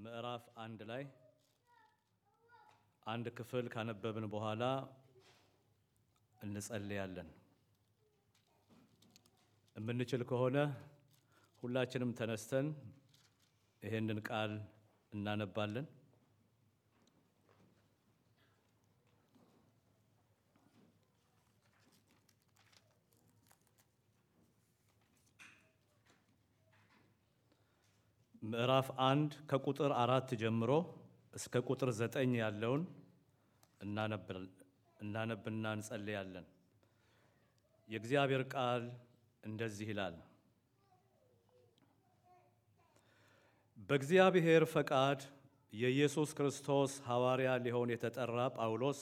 ምዕራፍ አንድ ላይ አንድ ክፍል ካነበብን በኋላ እንጸልያለን። የምንችል ከሆነ ሁላችንም ተነስተን ይሄንን ቃል እናነባለን። ምዕራፍ አንድ ከቁጥር አራት ጀምሮ እስከ ቁጥር ዘጠኝ ያለውን እናነብና እንጸልያለን። የእግዚአብሔር ቃል እንደዚህ ይላል። በእግዚአብሔር ፈቃድ የኢየሱስ ክርስቶስ ሐዋርያ ሊሆን የተጠራ ጳውሎስ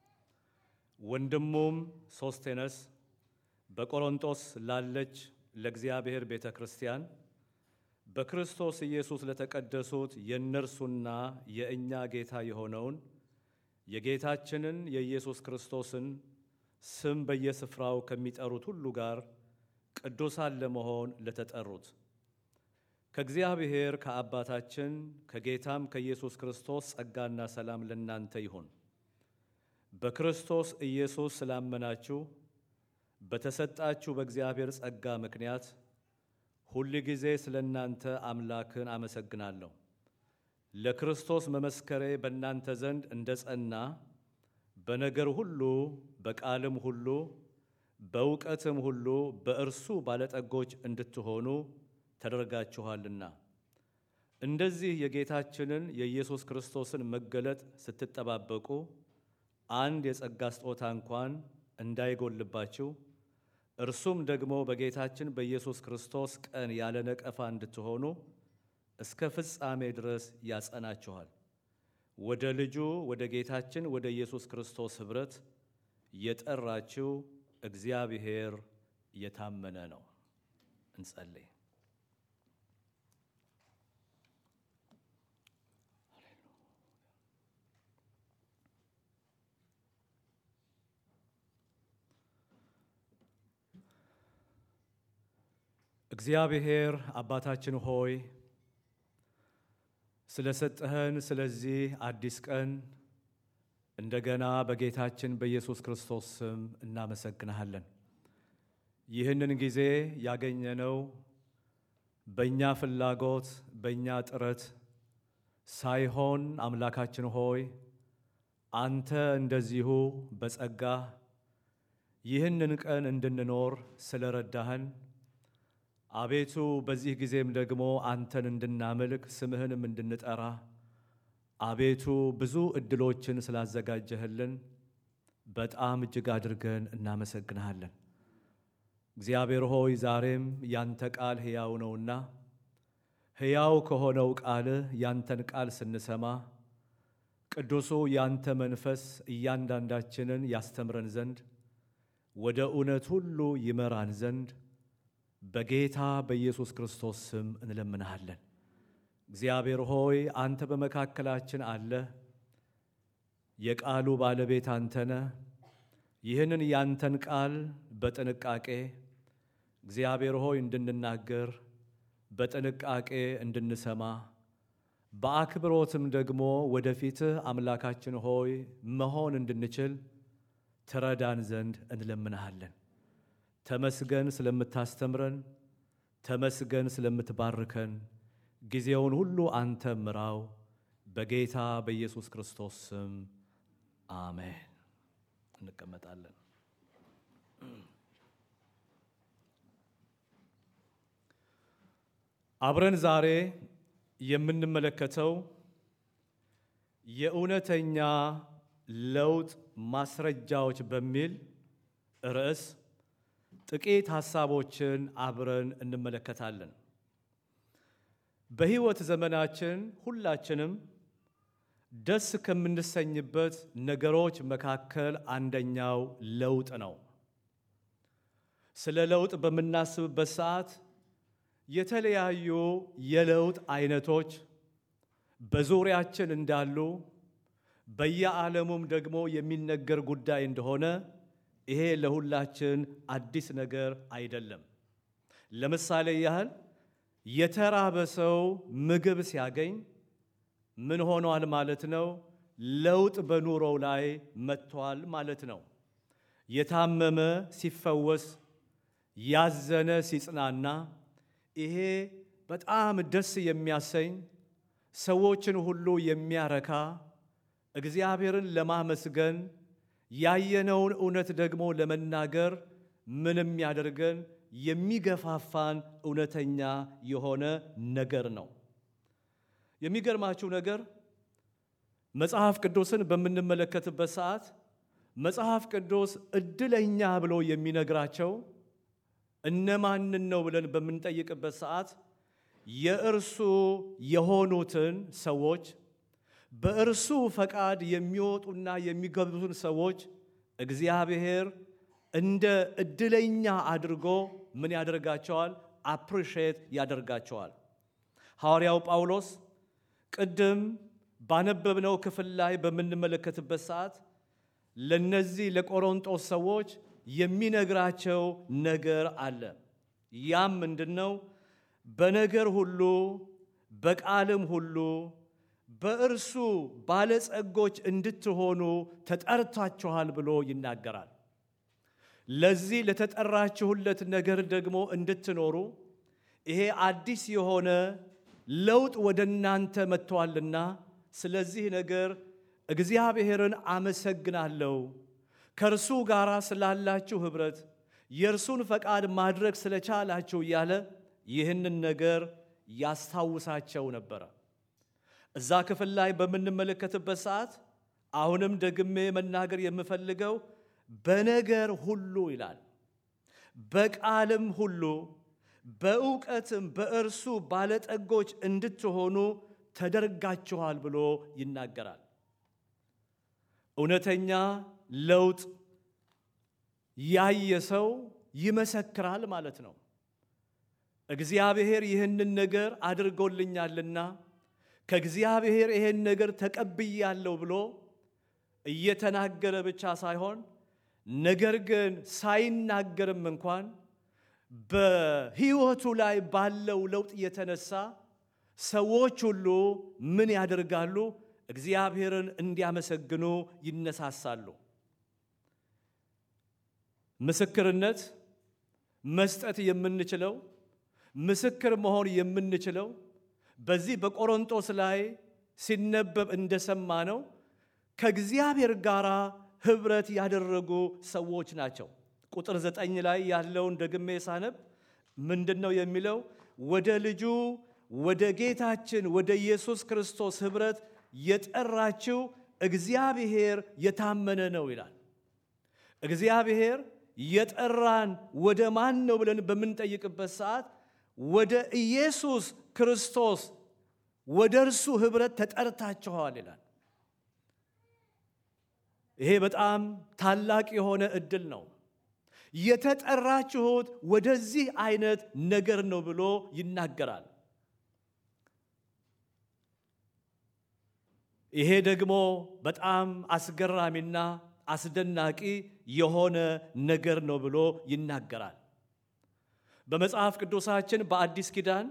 ወንድሙም ሶስቴነስ በቆሮንቶስ ላለች ለእግዚአብሔር ቤተ ክርስቲያን በክርስቶስ ኢየሱስ ለተቀደሱት የእነርሱና የእኛ ጌታ የሆነውን የጌታችንን የኢየሱስ ክርስቶስን ስም በየስፍራው ከሚጠሩት ሁሉ ጋር ቅዱሳን ለመሆን ለተጠሩት ከእግዚአብሔር ከአባታችን ከጌታም ከኢየሱስ ክርስቶስ ጸጋና ሰላም ለእናንተ ይሁን። በክርስቶስ ኢየሱስ ስላመናችሁ በተሰጣችሁ በእግዚአብሔር ጸጋ ምክንያት ሁል ጊዜ ስለ እናንተ አምላክን አመሰግናለሁ። ለክርስቶስ መመስከሬ በእናንተ ዘንድ እንደ ጸና በነገር ሁሉ በቃልም ሁሉ በእውቀትም ሁሉ በእርሱ ባለጠጎች እንድትሆኑ ተደርጋችኋልና እንደዚህ የጌታችንን የኢየሱስ ክርስቶስን መገለጥ ስትጠባበቁ አንድ የጸጋ ስጦታ እንኳን እንዳይጎልባችሁ እርሱም ደግሞ በጌታችን በኢየሱስ ክርስቶስ ቀን ያለ ነቀፋ እንድትሆኑ እስከ ፍጻሜ ድረስ ያጸናችኋል። ወደ ልጁ ወደ ጌታችን ወደ ኢየሱስ ክርስቶስ ኅብረት የጠራችሁ እግዚአብሔር የታመነ ነው። እንጸልይ። እግዚአብሔር አባታችን ሆይ ስለሰጠህን ስለዚህ አዲስ ቀን እንደገና በጌታችን በኢየሱስ ክርስቶስ ስም እናመሰግንሃለን። ይህንን ጊዜ ያገኘነው በእኛ ፍላጎት በእኛ ጥረት ሳይሆን አምላካችን ሆይ አንተ እንደዚሁ በጸጋ ይህንን ቀን እንድንኖር ስለረዳህን አቤቱ በዚህ ጊዜም ደግሞ አንተን እንድናመልክ ስምህንም እንድንጠራ አቤቱ ብዙ ዕድሎችን ስላዘጋጀህልን በጣም እጅግ አድርገን እናመሰግንሃለን። እግዚአብሔር ሆይ ዛሬም ያንተ ቃል ሕያው ነውና ሕያው ከሆነው ቃልህ ያንተን ቃል ስንሰማ ቅዱሱ ያንተ መንፈስ እያንዳንዳችንን ያስተምረን ዘንድ ወደ እውነት ሁሉ ይመራን ዘንድ በጌታ በኢየሱስ ክርስቶስ ስም እንለምንሃለን። እግዚአብሔር ሆይ አንተ በመካከላችን አለህ። የቃሉ ባለቤት አንተነ ይህንን ያንተን ቃል በጥንቃቄ እግዚአብሔር ሆይ እንድንናገር በጥንቃቄ እንድንሰማ በአክብሮትም ደግሞ ወደፊትህ አምላካችን ሆይ መሆን እንድንችል ትረዳን ዘንድ እንለምንሃለን። ተመስገን ስለምታስተምረን፣ ተመስገን ስለምትባርከን። ጊዜውን ሁሉ አንተ ምራው። በጌታ በኢየሱስ ክርስቶስ ስም አሜን። እንቀመጣለን። አብረን ዛሬ የምንመለከተው የእውነተኛ ለውጥ ማስረጃዎች በሚል ርዕስ ጥቂት ሐሳቦችን አብረን እንመለከታለን። በሕይወት ዘመናችን ሁላችንም ደስ ከምንሰኝበት ነገሮች መካከል አንደኛው ለውጥ ነው። ስለ ለውጥ በምናስብበት ሰዓት የተለያዩ የለውጥ አይነቶች በዙሪያችን እንዳሉ በየዓለሙም ደግሞ የሚነገር ጉዳይ እንደሆነ ይሄ ለሁላችን አዲስ ነገር አይደለም። ለምሳሌ ያህል የተራበ ሰው ምግብ ሲያገኝ ምን ሆኗል ማለት ነው? ለውጥ በኑሮው ላይ መጥቷል ማለት ነው። የታመመ ሲፈወስ፣ ያዘነ ሲጽናና፣ ይሄ በጣም ደስ የሚያሰኝ ሰዎችን ሁሉ የሚያረካ እግዚአብሔርን ለማመስገን ያየነውን እውነት ደግሞ ለመናገር ምንም ያደርገን የሚገፋፋን እውነተኛ የሆነ ነገር ነው። የሚገርማችሁ ነገር መጽሐፍ ቅዱስን በምንመለከትበት ሰዓት መጽሐፍ ቅዱስ እድለኛ ብሎ የሚነግራቸው እነማንን ነው ብለን በምንጠይቅበት ሰዓት የእርሱ የሆኑትን ሰዎች በእርሱ ፈቃድ የሚወጡና የሚገቡትን ሰዎች እግዚአብሔር እንደ እድለኛ አድርጎ ምን ያደርጋቸዋል? አፕሪሼት ያደርጋቸዋል። ሐዋርያው ጳውሎስ ቅድም ባነበብነው ክፍል ላይ በምንመለከትበት ሰዓት ለነዚህ ለቆሮንጦስ ሰዎች የሚነግራቸው ነገር አለ። ያም ምንድን ነው? በነገር ሁሉ በቃልም ሁሉ በእርሱ ባለጸጎች እንድትሆኑ ተጠርታችኋል ብሎ ይናገራል። ለዚህ ለተጠራችሁለት ነገር ደግሞ እንድትኖሩ ይሄ አዲስ የሆነ ለውጥ ወደ እናንተ መጥቷልና ስለዚህ ነገር እግዚአብሔርን አመሰግናለሁ። ከእርሱ ጋር ስላላችሁ ኅብረት የእርሱን ፈቃድ ማድረግ ስለቻላችሁ እያለ ይህንን ነገር ያስታውሳቸው ነበረ። እዛ ክፍል ላይ በምንመለከትበት ሰዓት አሁንም ደግሜ መናገር የምፈልገው በነገር ሁሉ ይላል፣ በቃልም ሁሉ በእውቀትም በእርሱ ባለጠጎች እንድትሆኑ ተደርጋችኋል ብሎ ይናገራል። እውነተኛ ለውጥ ያየ ሰው ይመሰክራል ማለት ነው። እግዚአብሔር ይህንን ነገር አድርጎልኛልና ከእግዚአብሔር ይህን ነገር ተቀብያለሁ ብሎ እየተናገረ ብቻ ሳይሆን ነገር ግን ሳይናገርም እንኳን በሕይወቱ ላይ ባለው ለውጥ የተነሳ ሰዎች ሁሉ ምን ያደርጋሉ? እግዚአብሔርን እንዲያመሰግኑ ይነሳሳሉ። ምስክርነት መስጠት የምንችለው ምስክር መሆን የምንችለው በዚህ በቆሮንጦስ ላይ ሲነበብ እንደሰማ ነው ከእግዚአብሔር ጋር ኅብረት ያደረጉ ሰዎች ናቸው። ቁጥር ዘጠኝ ላይ ያለውን ደግሜ ሳነብ ምንድን ነው የሚለው? ወደ ልጁ ወደ ጌታችን ወደ ኢየሱስ ክርስቶስ ኅብረት የጠራችው እግዚአብሔር የታመነ ነው ይላል። እግዚአብሔር የጠራን ወደ ማን ነው ብለን በምንጠይቅበት ሰዓት ወደ ኢየሱስ ክርስቶስ ወደ እርሱ ኅብረት ተጠርታችኋል ይላል። ይሄ በጣም ታላቅ የሆነ ዕድል ነው። የተጠራችሁት ወደዚህ አይነት ነገር ነው ብሎ ይናገራል። ይሄ ደግሞ በጣም አስገራሚና አስደናቂ የሆነ ነገር ነው ብሎ ይናገራል። በመጽሐፍ ቅዱሳችን በአዲስ ኪዳን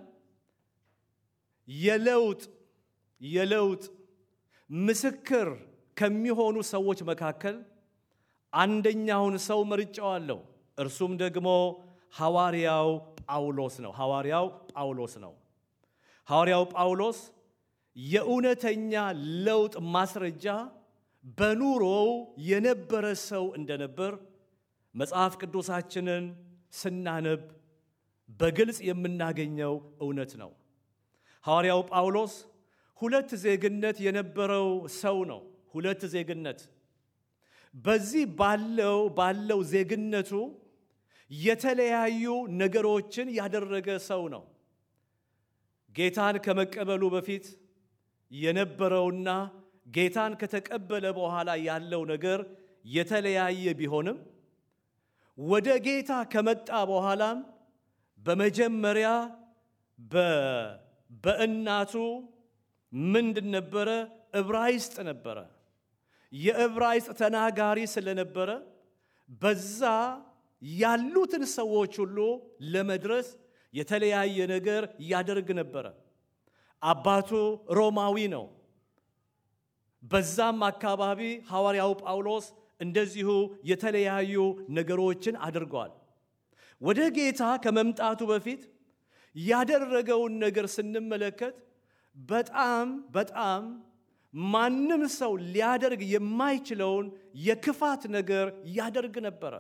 የለውጥ የለውጥ ምስክር ከሚሆኑ ሰዎች መካከል አንደኛውን ሰው መርጫዋለሁ። እርሱም ደግሞ ሐዋርያው ጳውሎስ ነው። ሐዋርያው ጳውሎስ ነው። ሐዋርያው ጳውሎስ የእውነተኛ ለውጥ ማስረጃ በኑሮው የነበረ ሰው እንደነበር መጽሐፍ ቅዱሳችንን ስናነብ በግልጽ የምናገኘው እውነት ነው። ሐዋርያው ጳውሎስ ሁለት ዜግነት የነበረው ሰው ነው። ሁለት ዜግነት በዚህ ባለው ባለው ዜግነቱ የተለያዩ ነገሮችን ያደረገ ሰው ነው። ጌታን ከመቀበሉ በፊት የነበረውና ጌታን ከተቀበለ በኋላ ያለው ነገር የተለያየ ቢሆንም ወደ ጌታ ከመጣ በኋላም በመጀመሪያ በእናቱ ምንድን ነበረ? ዕብራይስጥ ነበረ። የዕብራይስጥ ተናጋሪ ስለነበረ በዛ ያሉትን ሰዎች ሁሉ ለመድረስ የተለያየ ነገር ያደርግ ነበረ። አባቱ ሮማዊ ነው። በዛም አካባቢ ሐዋርያው ጳውሎስ እንደዚሁ የተለያዩ ነገሮችን አድርገዋል። ወደ ጌታ ከመምጣቱ በፊት ያደረገውን ነገር ስንመለከት በጣም በጣም ማንም ሰው ሊያደርግ የማይችለውን የክፋት ነገር ያደርግ ነበረ።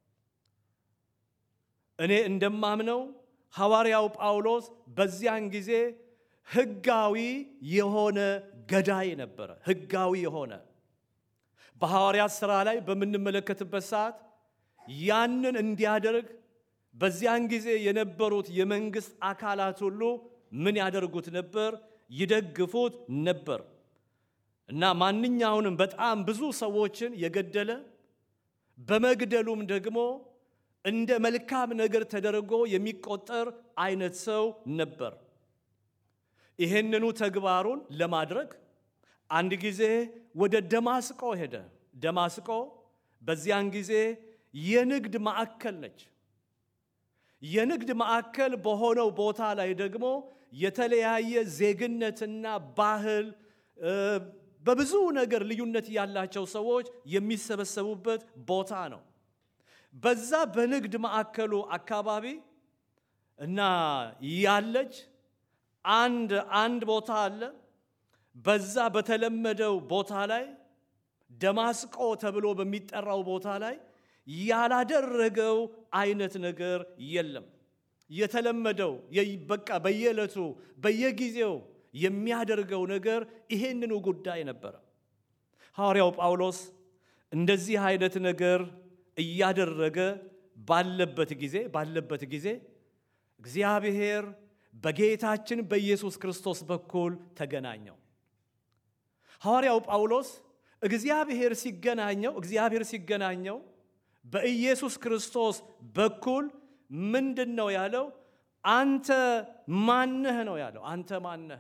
እኔ እንደማምነው ሐዋርያው ጳውሎስ በዚያን ጊዜ ሕጋዊ የሆነ ገዳይ ነበረ። ሕጋዊ የሆነ በሐዋርያት ሥራ ላይ በምንመለከትበት ሰዓት ያንን እንዲያደርግ በዚያን ጊዜ የነበሩት የመንግሥት አካላት ሁሉ ምን ያደርጉት ነበር? ይደግፉት ነበር እና ማንኛውንም በጣም ብዙ ሰዎችን የገደለ በመግደሉም ደግሞ እንደ መልካም ነገር ተደርጎ የሚቆጠር አይነት ሰው ነበር። ይህንኑ ተግባሩን ለማድረግ አንድ ጊዜ ወደ ደማስቆ ሄደ። ደማስቆ በዚያን ጊዜ የንግድ ማዕከል ነች። የንግድ ማዕከል በሆነው ቦታ ላይ ደግሞ የተለያየ ዜግነትና ባህል በብዙ ነገር ልዩነት ያላቸው ሰዎች የሚሰበሰቡበት ቦታ ነው። በዛ በንግድ ማዕከሉ አካባቢ እና ያለች አንድ አንድ ቦታ አለ። በዛ በተለመደው ቦታ ላይ ደማስቆ ተብሎ በሚጠራው ቦታ ላይ ያላደረገው አይነት ነገር የለም። የተለመደው በቃ በየዕለቱ በየጊዜው የሚያደርገው ነገር ይሄንኑ ጉዳይ ነበረ። ሐዋርያው ጳውሎስ እንደዚህ አይነት ነገር እያደረገ ባለበት ጊዜ ባለበት ጊዜ እግዚአብሔር በጌታችን በኢየሱስ ክርስቶስ በኩል ተገናኘው። ሐዋርያው ጳውሎስ እግዚአብሔር ሲገናኘው እግዚአብሔር ሲገናኘው በኢየሱስ ክርስቶስ በኩል ምንድን ነው ያለው? አንተ ማነህ ነው ያለው። አንተ ማነህ?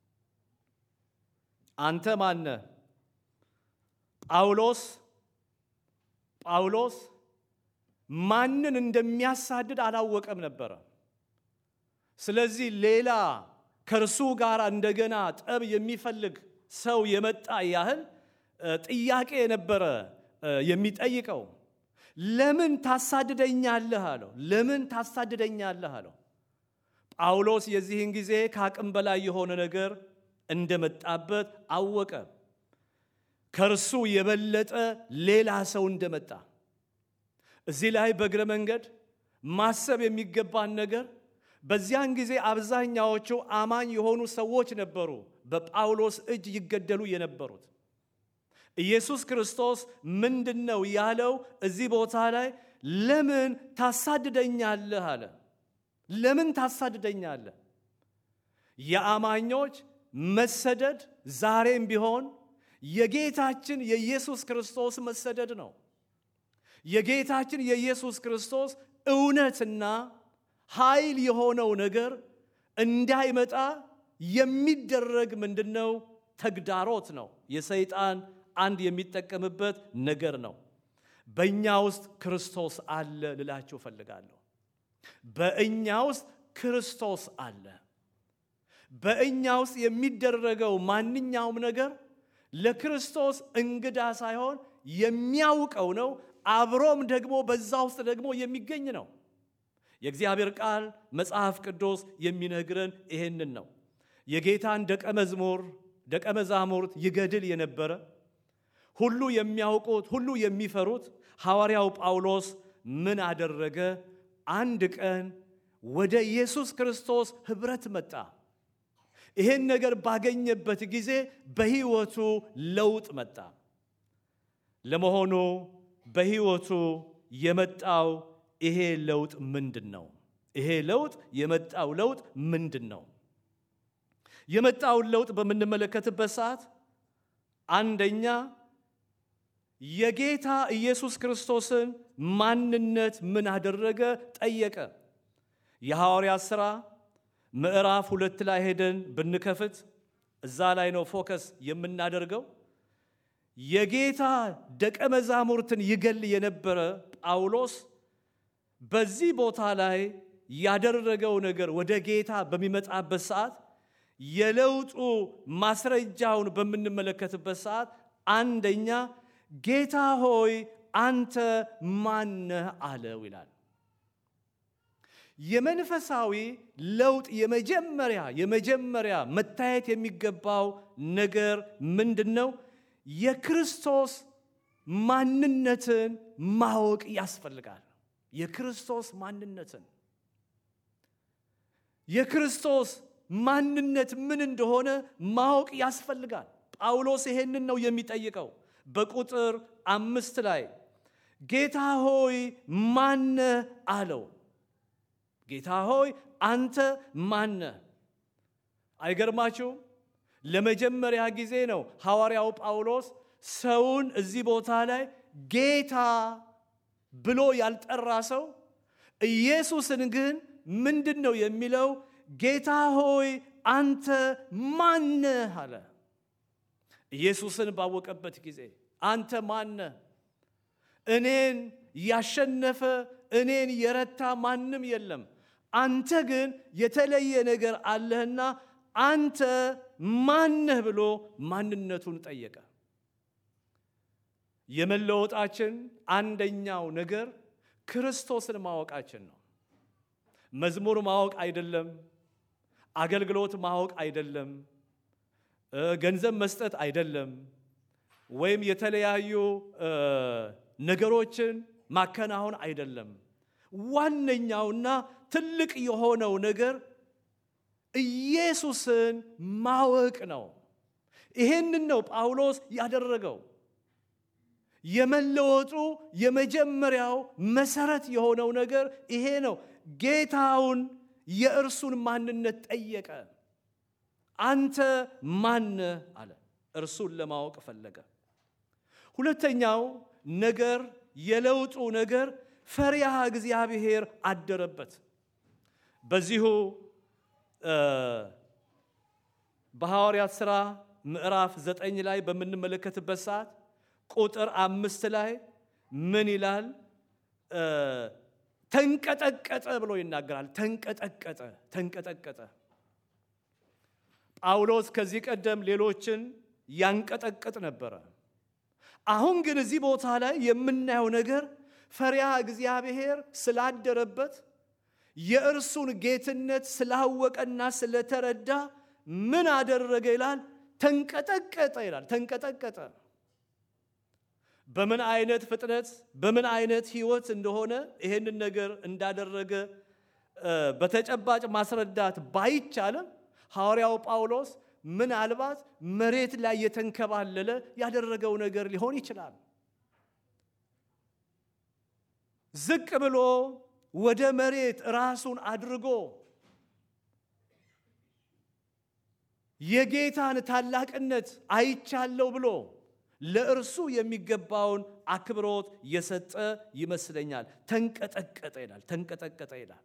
አንተ ማነህ? ጳውሎስ ጳውሎስ ማንን እንደሚያሳድድ አላወቀም ነበረ። ስለዚህ ሌላ ከእርሱ ጋር እንደገና ጠብ የሚፈልግ ሰው የመጣ ያህል ጥያቄ ነበረ የሚጠይቀው። ለምን ታሳድደኛለህ አለው። ለምን ታሳድደኛለህ አለው። ጳውሎስ የዚህን ጊዜ ከአቅም በላይ የሆነ ነገር እንደመጣበት አወቀ። ከእርሱ የበለጠ ሌላ ሰው እንደመጣ እዚህ ላይ በእግረ መንገድ ማሰብ የሚገባን ነገር በዚያን ጊዜ አብዛኛዎቹ አማኝ የሆኑ ሰዎች ነበሩ በጳውሎስ እጅ ይገደሉ የነበሩት። ኢየሱስ ክርስቶስ ምንድን ነው ያለው? እዚህ ቦታ ላይ ለምን ታሳድደኛለህ አለ። ለምን ታሳድደኛለህ? የአማኞች መሰደድ ዛሬም ቢሆን የጌታችን የኢየሱስ ክርስቶስ መሰደድ ነው። የጌታችን የኢየሱስ ክርስቶስ እውነትና ኃይል የሆነው ነገር እንዳይመጣ የሚደረግ ምንድነው? ተግዳሮት ነው። የሰይጣን አንድ የሚጠቀምበት ነገር ነው። በእኛ ውስጥ ክርስቶስ አለ ልላችሁ እፈልጋለሁ። በእኛ ውስጥ ክርስቶስ አለ። በእኛ ውስጥ የሚደረገው ማንኛውም ነገር ለክርስቶስ እንግዳ ሳይሆን የሚያውቀው ነው። አብሮም ደግሞ በዛ ውስጥ ደግሞ የሚገኝ ነው። የእግዚአብሔር ቃል መጽሐፍ ቅዱስ የሚነግረን ይሄንን ነው። የጌታን ደቀ መዝሙር ደቀ መዛሙርት ይገድል የነበረ ሁሉ የሚያውቁት ሁሉ የሚፈሩት ሐዋርያው ጳውሎስ ምን አደረገ? አንድ ቀን ወደ ኢየሱስ ክርስቶስ ኅብረት መጣ። ይሄን ነገር ባገኘበት ጊዜ በሕይወቱ ለውጥ መጣ። ለመሆኑ በሕይወቱ የመጣው ይሄ ለውጥ ምንድን ነው? ይሄ ለውጥ የመጣው ለውጥ ምንድን ነው? የመጣውን ለውጥ በምንመለከትበት ሰዓት አንደኛ የጌታ ኢየሱስ ክርስቶስን ማንነት ምን አደረገ ጠየቀ። የሐዋርያት ሥራ ምዕራፍ ሁለት ላይ ሄደን ብንከፍት እዛ ላይ ነው ፎከስ የምናደርገው። የጌታ ደቀ መዛሙርትን ይገል የነበረ ጳውሎስ በዚህ ቦታ ላይ ያደረገው ነገር ወደ ጌታ በሚመጣበት ሰዓት የለውጡ ማስረጃውን በምንመለከትበት ሰዓት አንደኛ ጌታ ሆይ አንተ ማነህ አለው ይላል። የመንፈሳዊ ለውጥ የመጀመሪያ የመጀመሪያ መታየት የሚገባው ነገር ምንድን ነው? የክርስቶስ ማንነትን ማወቅ ያስፈልጋል። የክርስቶስ ማንነትን የክርስቶስ ማንነት ምን እንደሆነ ማወቅ ያስፈልጋል። ጳውሎስ ይሄንን ነው የሚጠይቀው። በቁጥር አምስት ላይ ጌታ ሆይ ማነህ አለው። ጌታ ሆይ አንተ ማነህ? አይገርማችሁም? ለመጀመሪያ ጊዜ ነው ሐዋርያው ጳውሎስ ሰውን እዚህ ቦታ ላይ ጌታ ብሎ ያልጠራ ሰው ኢየሱስን ግን ምንድን ነው የሚለው? ጌታ ሆይ አንተ ማነህ አለ። ኢየሱስን ባወቀበት ጊዜ አንተ ማነህ? እኔን ያሸነፈ እኔን የረታ ማንም የለም። አንተ ግን የተለየ ነገር አለህና አንተ ማነህ ብሎ ማንነቱን ጠየቀ። የመለወጣችን አንደኛው ነገር ክርስቶስን ማወቃችን ነው። መዝሙር ማወቅ አይደለም። አገልግሎት ማወቅ አይደለም። ገንዘብ መስጠት አይደለም። ወይም የተለያዩ ነገሮችን ማከናወን አይደለም። ዋነኛውና ትልቅ የሆነው ነገር ኢየሱስን ማወቅ ነው። ይሄንን ነው ጳውሎስ ያደረገው። የመለወጡ የመጀመሪያው መሰረት የሆነው ነገር ይሄ ነው። ጌታውን የእርሱን ማንነት ጠየቀ። አንተ ማነህ አለ። እርሱን ለማወቅ ፈለገ። ሁለተኛው ነገር የለውጡ ነገር ፈሪሃ እግዚአብሔር አደረበት። በዚሁ በሐዋርያት ሥራ ምዕራፍ ዘጠኝ ላይ በምንመለከትበት ሰዓት ቁጥር አምስት ላይ ምን ይላል? ተንቀጠቀጠ ብሎ ይናገራል። ተንቀጠቀጠ ተንቀጠቀጠ። ጳውሎስ ከዚህ ቀደም ሌሎችን ያንቀጠቅጥ ነበረ። አሁን ግን እዚህ ቦታ ላይ የምናየው ነገር ፈሪሃ እግዚአብሔር ስላደረበት የእርሱን ጌትነት ስላወቀና ስለተረዳ ምን አደረገ ይላል? ተንቀጠቀጠ ይላል። ተንቀጠቀጠ። በምን አይነት ፍጥነት በምን አይነት ህይወት እንደሆነ ይሄንን ነገር እንዳደረገ በተጨባጭ ማስረዳት ባይቻልም ሐዋርያው ጳውሎስ ምናልባት መሬት ላይ የተንከባለለ ያደረገው ነገር ሊሆን ይችላል። ዝቅ ብሎ ወደ መሬት ራሱን አድርጎ የጌታን ታላቅነት አይቻለሁ ብሎ ለእርሱ የሚገባውን አክብሮት የሰጠ ይመስለኛል። ተንቀጠቀጠ ይላል። ተንቀጠቀጠ ይላል።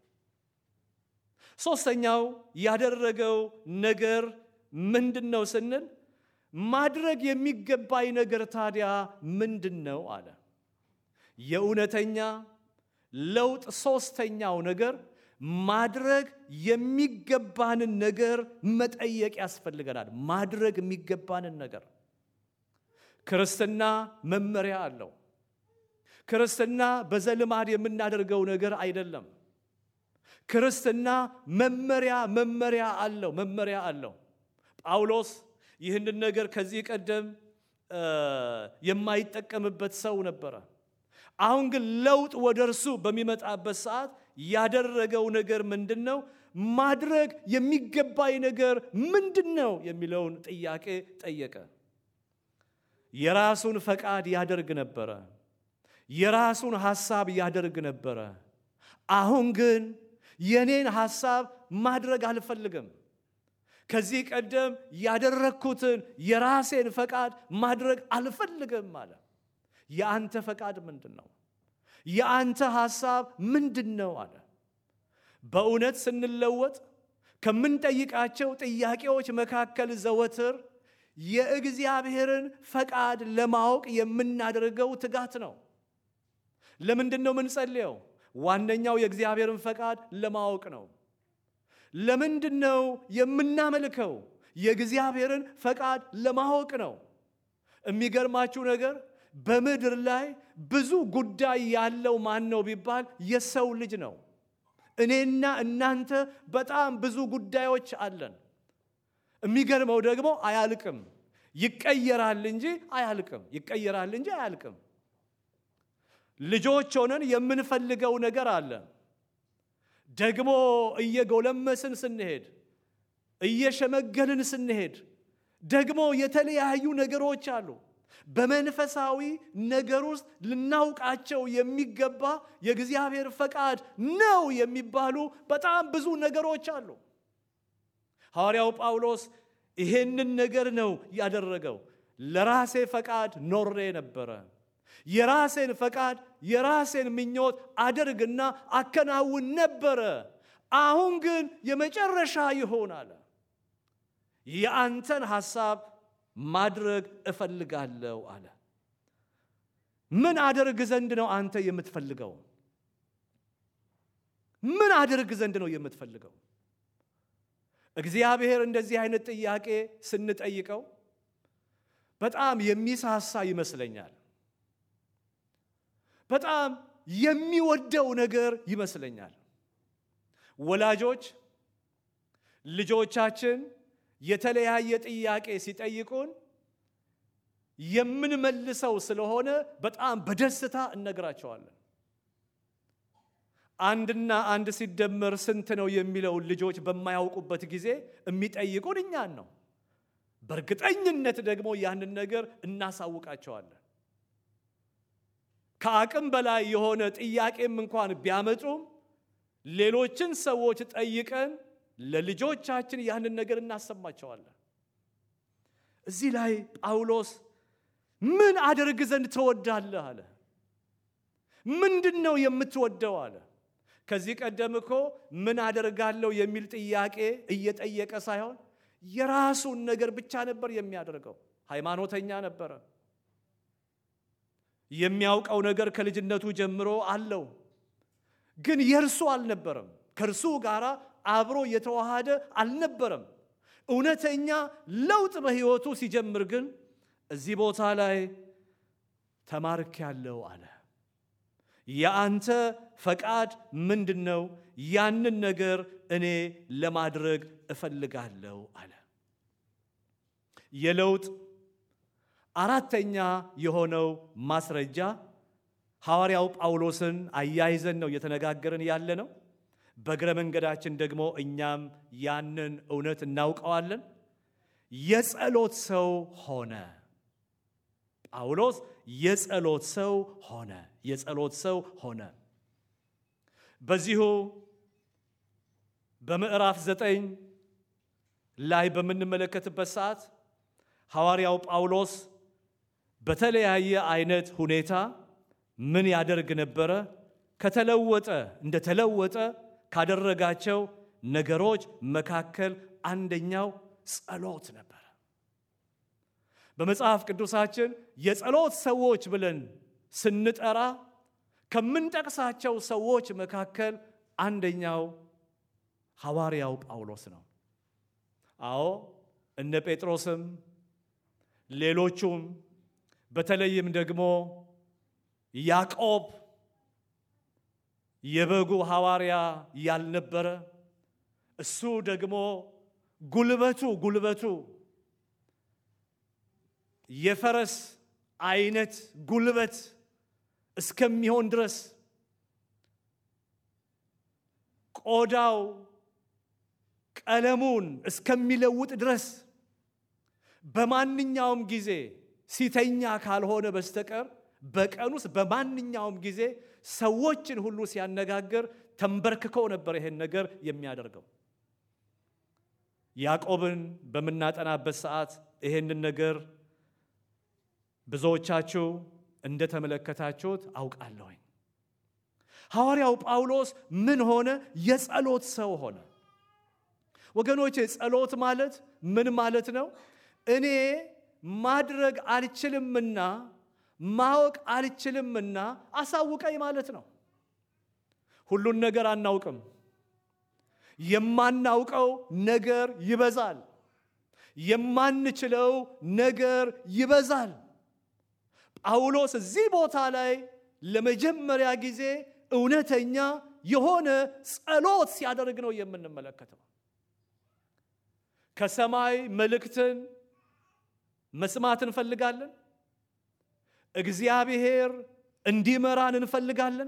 ሶስተኛው ያደረገው ነገር ምንድን ነው ስንል ማድረግ የሚገባኝ ነገር ታዲያ ምንድን ነው አለ። የእውነተኛ ለውጥ ሶስተኛው ነገር ማድረግ የሚገባንን ነገር መጠየቅ ያስፈልገናል። ማድረግ የሚገባንን ነገር ክርስትና መመሪያ አለው። ክርስትና በዘልማድ የምናደርገው ነገር አይደለም። ክርስትና መመሪያ መመሪያ አለው መመሪያ አለው። ጳውሎስ ይህንን ነገር ከዚህ ቀደም የማይጠቀምበት ሰው ነበረ። አሁን ግን ለውጥ ወደ እርሱ በሚመጣበት ሰዓት ያደረገው ነገር ምንድን ነው? ማድረግ የሚገባኝ ነገር ምንድን ነው የሚለውን ጥያቄ ጠየቀ። የራሱን ፈቃድ ያደርግ ነበረ። የራሱን ሐሳብ ያደርግ ነበረ። አሁን ግን የኔን ሐሳብ ማድረግ አልፈልግም። ከዚህ ቀደም ያደረግኩትን የራሴን ፈቃድ ማድረግ አልፈልግም አለ። የአንተ ፈቃድ ምንድን ነው? የአንተ ሐሳብ ምንድን ነው አለ። በእውነት ስንለወጥ ከምንጠይቃቸው ጥያቄዎች መካከል ዘወትር የእግዚአብሔርን ፈቃድ ለማወቅ የምናደርገው ትጋት ነው። ለምንድን ነው የምንጸልየው? ዋነኛው የእግዚአብሔርን ፈቃድ ለማወቅ ነው። ለምንድን ነው የምናመልከው? የእግዚአብሔርን ፈቃድ ለማወቅ ነው። የሚገርማችሁ ነገር በምድር ላይ ብዙ ጉዳይ ያለው ማን ነው ቢባል የሰው ልጅ ነው። እኔና እናንተ በጣም ብዙ ጉዳዮች አለን። የሚገርመው ደግሞ አያልቅም። ይቀየራል እንጂ አያልቅም። ይቀየራል እንጂ አያልቅም። ልጆች ሆነን የምንፈልገው ነገር አለ። ደግሞ እየጎለመስን ስንሄድ፣ እየሸመገልን ስንሄድ ደግሞ የተለያዩ ነገሮች አሉ። በመንፈሳዊ ነገር ውስጥ ልናውቃቸው የሚገባ የእግዚአብሔር ፈቃድ ነው የሚባሉ በጣም ብዙ ነገሮች አሉ። ሐዋርያው ጳውሎስ ይሄንን ነገር ነው ያደረገው። ለራሴ ፈቃድ ኖሬ ነበረ። የራሴን ፈቃድ የራሴን ምኞት አደርግና አከናውን ነበረ። አሁን ግን የመጨረሻ ይሆን አለ። የአንተን ሐሳብ ማድረግ እፈልጋለሁ አለ። ምን አደርግ ዘንድ ነው አንተ የምትፈልገው? ምን አደርግ ዘንድ ነው የምትፈልገው? እግዚአብሔር እንደዚህ አይነት ጥያቄ ስንጠይቀው በጣም የሚሳሳ ይመስለኛል። በጣም የሚወደው ነገር ይመስለኛል። ወላጆች ልጆቻችን የተለያየ ጥያቄ ሲጠይቁን የምንመልሰው ስለሆነ በጣም በደስታ እነግራቸዋለን። አንድና አንድ ሲደመር ስንት ነው የሚለውን ልጆች በማያውቁበት ጊዜ የሚጠይቁን እኛን ነው። በእርግጠኝነት ደግሞ ያንን ነገር እናሳውቃቸዋለን። ከአቅም በላይ የሆነ ጥያቄም እንኳን ቢያመጡም ሌሎችን ሰዎች ጠይቀን ለልጆቻችን ያንን ነገር እናሰማቸዋለን። እዚህ ላይ ጳውሎስ ምን አደርግ ዘንድ ትወዳለህ አለ። ምንድን ነው የምትወደው አለ። ከዚህ ቀደም እኮ ምን አደርጋለሁ የሚል ጥያቄ እየጠየቀ ሳይሆን የራሱን ነገር ብቻ ነበር የሚያደርገው። ሃይማኖተኛ ነበረ። የሚያውቀው ነገር ከልጅነቱ ጀምሮ አለው። ግን የእርሱ አልነበረም። ከእርሱ ጋር አብሮ የተዋሃደ አልነበረም። እውነተኛ ለውጥ በሕይወቱ ሲጀምር ግን እዚህ ቦታ ላይ ተማርክ ያለው አለ። የአንተ ፈቃድ ምንድን ነው? ያንን ነገር እኔ ለማድረግ እፈልጋለሁ አለ። የለውጥ አራተኛ የሆነው ማስረጃ ሐዋርያው ጳውሎስን አያይዘን ነው እየተነጋገርን ያለ ነው። በእግረ መንገዳችን ደግሞ እኛም ያንን እውነት እናውቀዋለን። የጸሎት ሰው ሆነ። ጳውሎስ የጸሎት ሰው ሆነ። የጸሎት ሰው ሆነ። በዚሁ በምዕራፍ ዘጠኝ ላይ በምንመለከትበት ሰዓት ሐዋርያው ጳውሎስ በተለያየ አይነት ሁኔታ ምን ያደርግ ነበረ? ከተለወጠ እንደተለወጠ ካደረጋቸው ነገሮች መካከል አንደኛው ጸሎት ነበረ። በመጽሐፍ ቅዱሳችን የጸሎት ሰዎች ብለን ስንጠራ ከምንጠቅሳቸው ሰዎች መካከል አንደኛው ሐዋርያው ጳውሎስ ነው። አዎ እነ ጴጥሮስም ሌሎቹም በተለይም ደግሞ ያዕቆብ የበጉ ሐዋርያ ያልነበረ እሱ ደግሞ ጉልበቱ ጉልበቱ የፈረስ አይነት ጉልበት እስከሚሆን ድረስ ቆዳው ቀለሙን እስከሚለውጥ ድረስ በማንኛውም ጊዜ ሲተኛ ካልሆነ በስተቀር በቀን ውስጥ በማንኛውም ጊዜ ሰዎችን ሁሉ ሲያነጋግር ተንበርክከው ነበር ይሄን ነገር የሚያደርገው። ያዕቆብን በምናጠናበት ሰዓት ይሄንን ነገር ብዙዎቻችሁ እንደተመለከታችሁት አውቃለሁኝ። ሐዋርያው ጳውሎስ ምን ሆነ? የጸሎት ሰው ሆነ። ወገኖቼ ጸሎት ማለት ምን ማለት ነው? እኔ ማድረግ አልችልምና ማወቅ አልችልምና አሳውቀኝ ማለት ነው። ሁሉን ነገር አናውቅም። የማናውቀው ነገር ይበዛል። የማንችለው ነገር ይበዛል። ጳውሎስ እዚህ ቦታ ላይ ለመጀመሪያ ጊዜ እውነተኛ የሆነ ጸሎት ሲያደርግ ነው የምንመለከተው። ከሰማይ መልእክትን መስማት እንፈልጋለን። እግዚአብሔር እንዲመራን እንፈልጋለን።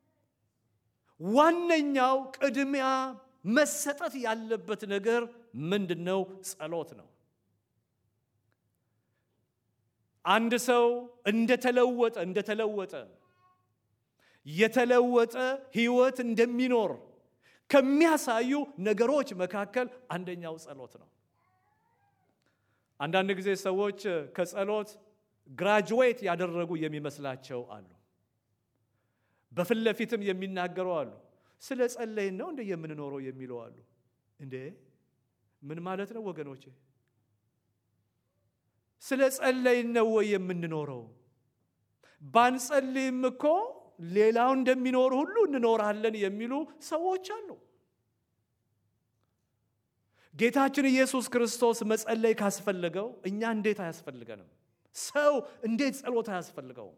ዋነኛው ቅድሚያ መሰጠት ያለበት ነገር ምንድን ነው? ጸሎት ነው። አንድ ሰው እንደተለወጠ እንደተለወጠ የተለወጠ ሕይወት እንደሚኖር ከሚያሳዩ ነገሮች መካከል አንደኛው ጸሎት ነው። አንዳንድ ጊዜ ሰዎች ከጸሎት ግራጁዌት ያደረጉ የሚመስላቸው አሉ። በፊት ለፊትም የሚናገሩ አሉ። ስለ ጸለይን ነው እንደ የምንኖረው የሚለው አሉ። እንዴ ምን ማለት ነው ወገኖቼ? ስለ ጸለይን ነው ወይ የምንኖረው? ባንጸልይም እኮ ሌላው እንደሚኖር ሁሉ እንኖራለን የሚሉ ሰዎች አሉ። ጌታችን ኢየሱስ ክርስቶስ መጸለይ ካስፈለገው እኛ እንዴት አያስፈልገንም? ሰው እንዴት ጸሎት አያስፈልገውም?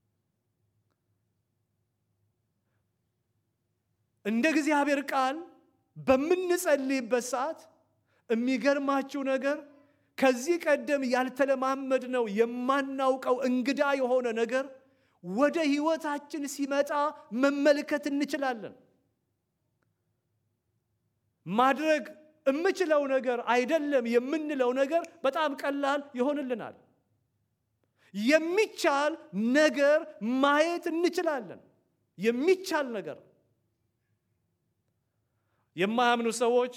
እንደ እግዚአብሔር ቃል በምንጸልይበት ሰዓት የሚገርማችሁ ነገር ከዚህ ቀደም ያልተለማመድነው የማናውቀው እንግዳ የሆነ ነገር ወደ ሕይወታችን ሲመጣ መመልከት እንችላለን። ማድረግ የምችለው ነገር አይደለም የምንለው ነገር በጣም ቀላል ይሆንልናል። የሚቻል ነገር ማየት እንችላለን። የሚቻል ነገር የማያምኑ ሰዎች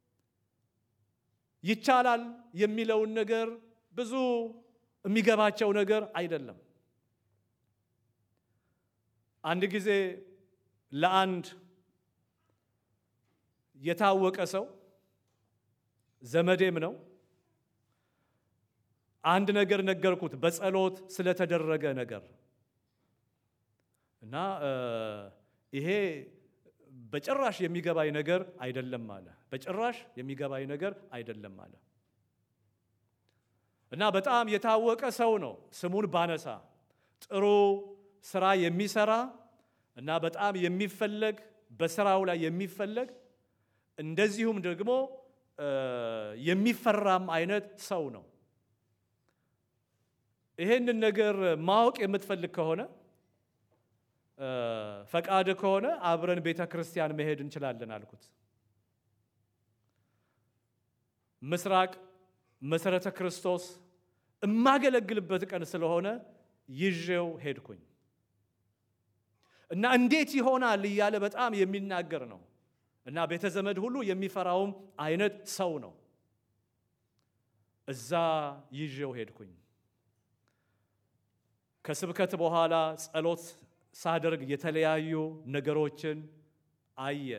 ይቻላል የሚለውን ነገር ብዙ የሚገባቸው ነገር አይደለም። አንድ ጊዜ ለአንድ የታወቀ ሰው ዘመዴም ነው አንድ ነገር ነገርኩት፣ በጸሎት ስለተደረገ ነገር እና ይሄ በጭራሽ የሚገባኝ ነገር አይደለም አለ። በጭራሽ የሚገባኝ ነገር አይደለም አለ እና በጣም የታወቀ ሰው ነው። ስሙን ባነሳ ጥሩ ስራ የሚሰራ እና በጣም የሚፈለግ በስራው ላይ የሚፈለግ እንደዚሁም ደግሞ የሚፈራም አይነት ሰው ነው። ይሄንን ነገር ማወቅ የምትፈልግ ከሆነ ፈቃድ ከሆነ አብረን ቤተ ክርስቲያን መሄድ እንችላለን አልኩት። ምስራቅ መሰረተ ክርስቶስ የማገለግልበት ቀን ስለሆነ ይዤው ሄድኩኝ እና እንዴት ይሆናል እያለ በጣም የሚናገር ነው እና ቤተ ዘመድ ሁሉ የሚፈራውም አይነት ሰው ነው። እዛ ይዤው ሄድኩኝ። ከስብከት በኋላ ጸሎት ሳደርግ የተለያዩ ነገሮችን አየ።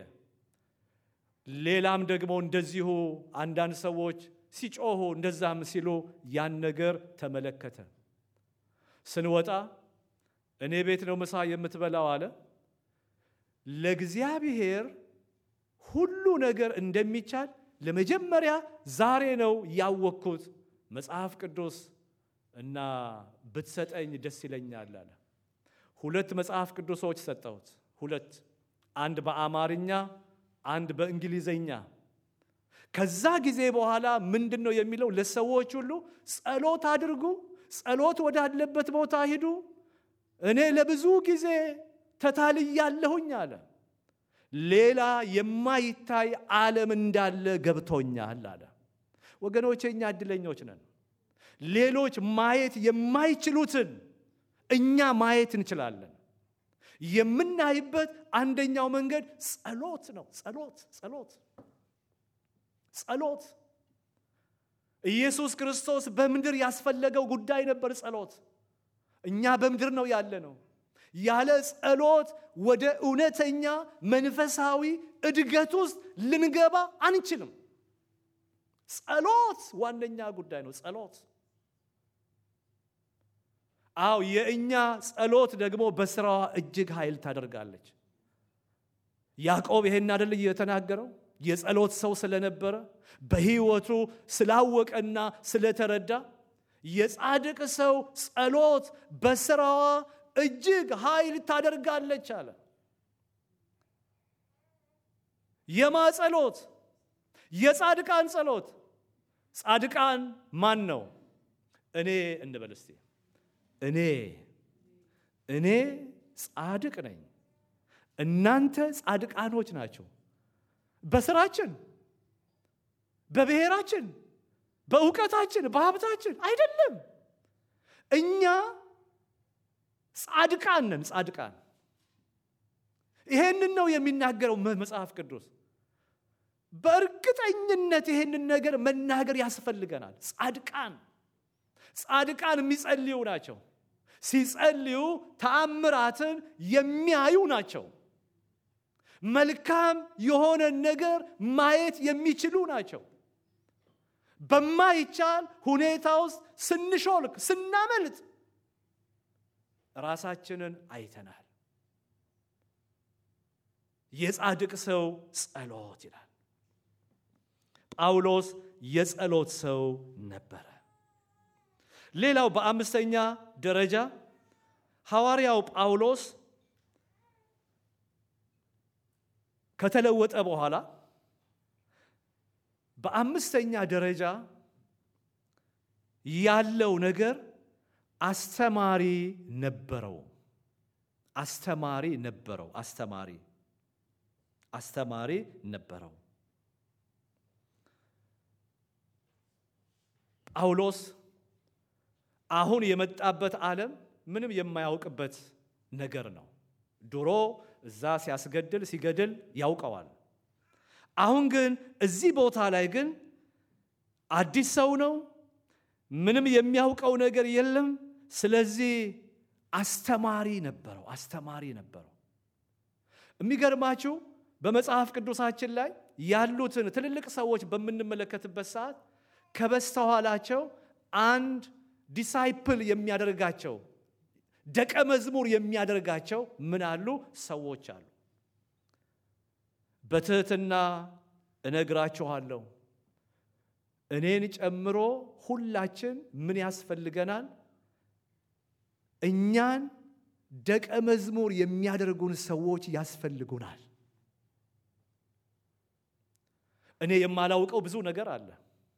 ሌላም ደግሞ እንደዚሁ አንዳንድ ሰዎች ሲጮሁ እንደዛም ሲሉ ያን ነገር ተመለከተ። ስንወጣ እኔ ቤት ነው ምሳ የምትበላው አለ። ለእግዚአብሔር ሁሉ ነገር እንደሚቻል ለመጀመሪያ ዛሬ ነው ያወቅኩት። መጽሐፍ ቅዱስ እና ብትሰጠኝ ደስ ይለኛል አለ። ሁለት መጽሐፍ ቅዱሶች ሰጠሁት። ሁለት፣ አንድ በአማርኛ አንድ በእንግሊዘኛ። ከዛ ጊዜ በኋላ ምንድን ነው የሚለው? ለሰዎች ሁሉ ጸሎት አድርጉ፣ ጸሎት ወዳለበት ቦታ ሂዱ። እኔ ለብዙ ጊዜ ተታልያለሁኝ አለ። ሌላ የማይታይ ዓለም እንዳለ ገብቶኛል አለ። ወገኖቼ እኛ እድለኞች ነን። ሌሎች ማየት የማይችሉትን እኛ ማየት እንችላለን። የምናይበት አንደኛው መንገድ ጸሎት ነው። ጸሎት ጸሎት ጸሎት ኢየሱስ ክርስቶስ በምድር ያስፈለገው ጉዳይ ነበር ጸሎት። እኛ በምድር ነው ያለ ነው። ያለ ጸሎት ወደ እውነተኛ መንፈሳዊ እድገት ውስጥ ልንገባ አንችልም። ጸሎት ዋነኛ ጉዳይ ነው። ጸሎት አው የእኛ ጸሎት ደግሞ በስራዋ እጅግ ኃይል ታደርጋለች። ያዕቆብ ይሄን አይደል የተናገረው? የጸሎት ሰው ስለነበረ በሕይወቱ ስላወቀና ስለተረዳ የጻድቅ ሰው ጸሎት በስራዋ እጅግ ኃይል ታደርጋለች አለ። የማ ጸሎት? የጻድቃን ጸሎት። ጻድቃን ማን ነው? እኔ እንበል እስቲ። እኔ እኔ ጻድቅ ነኝ። እናንተ ጻድቃኖች ናቸው። በስራችን፣ በብሔራችን፣ በእውቀታችን፣ በሀብታችን አይደለም። እኛ ጻድቃን ነን። ጻድቃን ይሄንን ነው የሚናገረው መጽሐፍ ቅዱስ። በእርግጠኝነት ይሄንን ነገር መናገር ያስፈልገናል። ጻድቃን ጻድቃን የሚጸልዩ ናቸው። ሲጸልዩ ተአምራትን የሚያዩ ናቸው። መልካም የሆነ ነገር ማየት የሚችሉ ናቸው። በማይቻል ሁኔታ ውስጥ ስንሾልክ፣ ስናመልጥ ራሳችንን አይተናል። የጻድቅ ሰው ጸሎት ይላል። ጳውሎስ የጸሎት ሰው ነበረ። ሌላው በአምስተኛ ደረጃ ሐዋርያው ጳውሎስ ከተለወጠ በኋላ በአምስተኛ ደረጃ ያለው ነገር አስተማሪ ነበረው። አስተማሪ ነበረው። አስተማሪ አስተማሪ ነበረው። ጳውሎስ አሁን የመጣበት ዓለም ምንም የማያውቅበት ነገር ነው። ድሮ እዛ ሲያስገድል ሲገድል ያውቀዋል። አሁን ግን እዚህ ቦታ ላይ ግን አዲስ ሰው ነው። ምንም የሚያውቀው ነገር የለም። ስለዚህ አስተማሪ ነበረው። አስተማሪ ነበረው። የሚገርማችሁ በመጽሐፍ ቅዱሳችን ላይ ያሉትን ትልልቅ ሰዎች በምንመለከትበት ሰዓት ከበስተኋላቸው አንድ ዲሳይፕል የሚያደርጋቸው ደቀ መዝሙር የሚያደርጋቸው ምን አሉ ሰዎች አሉ። በትህትና እነግራችኋለሁ እኔን ጨምሮ ሁላችን ምን ያስፈልገናል? እኛን ደቀ መዝሙር የሚያደርጉን ሰዎች ያስፈልጉናል። እኔ የማላውቀው ብዙ ነገር አለ።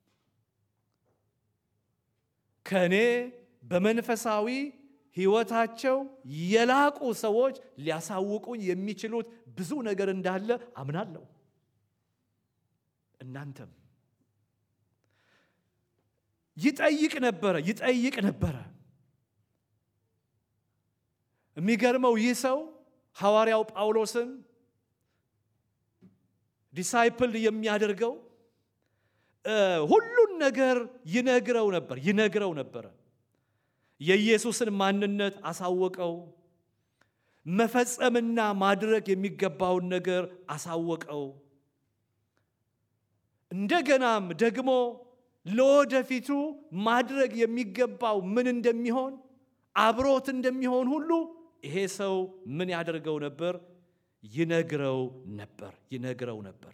ከእኔ በመንፈሳዊ ሕይወታቸው የላቁ ሰዎች ሊያሳውቁኝ የሚችሉት ብዙ ነገር እንዳለ አምናለሁ። እናንተም ይጠይቅ ነበረ ይጠይቅ ነበረ። የሚገርመው ይህ ሰው ሐዋርያው ጳውሎስን ዲሳይፕል የሚያደርገው ሁሉን ነገር ይነግረው ነበር ይነግረው ነበረ። የኢየሱስን ማንነት አሳወቀው። መፈጸምና ማድረግ የሚገባውን ነገር አሳወቀው። እንደገናም ደግሞ ለወደፊቱ ማድረግ የሚገባው ምን እንደሚሆን አብሮት እንደሚሆን ሁሉ ይሄ ሰው ምን ያደርገው ነበር? ይነግረው ነበር ይነግረው ነበር።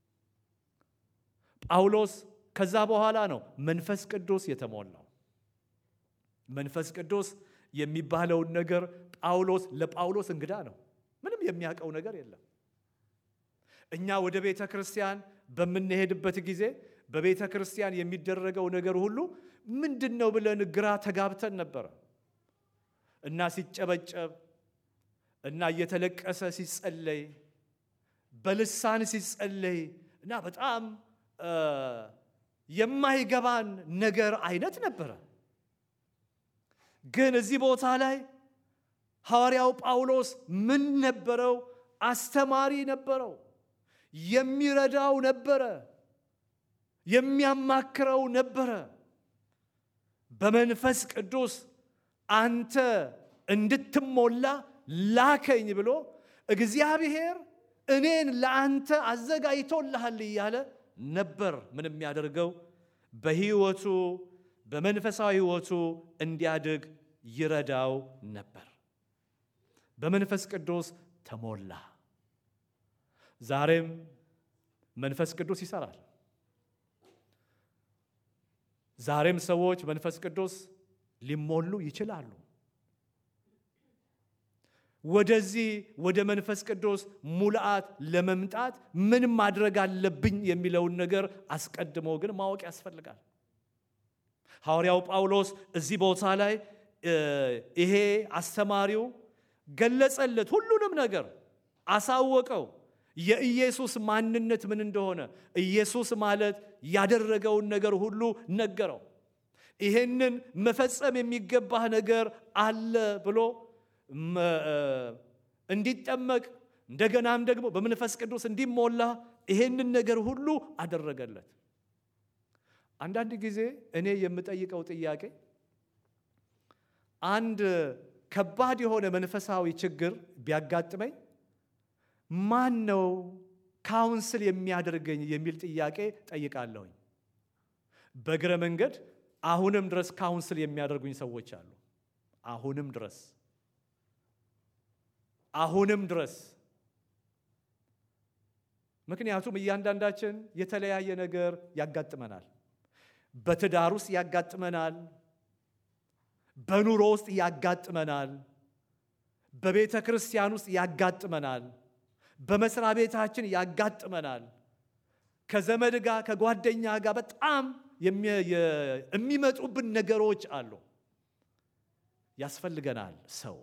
ጳውሎስ ከዛ በኋላ ነው መንፈስ ቅዱስ የተሞላው። መንፈስ ቅዱስ የሚባለውን ነገር ጳውሎስ ለጳውሎስ እንግዳ ነው። ምንም የሚያውቀው ነገር የለም። እኛ ወደ ቤተ ክርስቲያን በምንሄድበት ጊዜ በቤተ ክርስቲያን የሚደረገው ነገር ሁሉ ምንድን ነው ብለን ግራ ተጋብተን ነበረ እና ሲጨበጨብ እና እየተለቀሰ ሲጸለይ በልሳን ሲጸለይ እና በጣም የማይገባን ነገር አይነት ነበረ። ግን እዚህ ቦታ ላይ ሐዋርያው ጳውሎስ ምን ነበረው? አስተማሪ ነበረው። የሚረዳው ነበረ። የሚያማክረው ነበረ። በመንፈስ ቅዱስ አንተ እንድትሞላ ላከኝ ብሎ እግዚአብሔር እኔን ለአንተ አዘጋጅቶልሃል እያለ ነበር ምን የሚያደርገው በሕይወቱ በመንፈሳዊ ሕይወቱ እንዲያድግ ይረዳው ነበር። በመንፈስ ቅዱስ ተሞላ። ዛሬም መንፈስ ቅዱስ ይሰራል። ዛሬም ሰዎች መንፈስ ቅዱስ ሊሞሉ ይችላሉ። ወደዚህ ወደ መንፈስ ቅዱስ ሙልአት ለመምጣት ምን ማድረግ አለብኝ የሚለውን ነገር አስቀድሞ ግን ማወቅ ያስፈልጋል። ሐዋርያው ጳውሎስ እዚህ ቦታ ላይ ይሄ አስተማሪው ገለጸለት፣ ሁሉንም ነገር አሳወቀው። የኢየሱስ ማንነት ምን እንደሆነ ኢየሱስ ማለት ያደረገውን ነገር ሁሉ ነገረው። ይሄንን መፈጸም የሚገባህ ነገር አለ ብሎ እንዲጠመቅ እንደገናም ደግሞ በመንፈስ ቅዱስ እንዲሞላ ይሄንን ነገር ሁሉ አደረገለት። አንዳንድ ጊዜ እኔ የምጠይቀው ጥያቄ አንድ ከባድ የሆነ መንፈሳዊ ችግር ቢያጋጥመኝ ማን ነው ካውንስል የሚያደርገኝ የሚል ጥያቄ ጠይቃለሁኝ። በእግረ መንገድ አሁንም ድረስ ካውንስል የሚያደርጉኝ ሰዎች አሉ። አሁንም ድረስ አሁንም ድረስ ምክንያቱም እያንዳንዳችን የተለያየ ነገር ያጋጥመናል። በትዳር ውስጥ ያጋጥመናል። በኑሮ ውስጥ ያጋጥመናል። በቤተ ክርስቲያን ውስጥ ያጋጥመናል። በመስሪያ ቤታችን ያጋጥመናል። ከዘመድ ጋር ከጓደኛ ጋር በጣም የሚመጡብን ነገሮች አሉ። ያስፈልገናል ሰው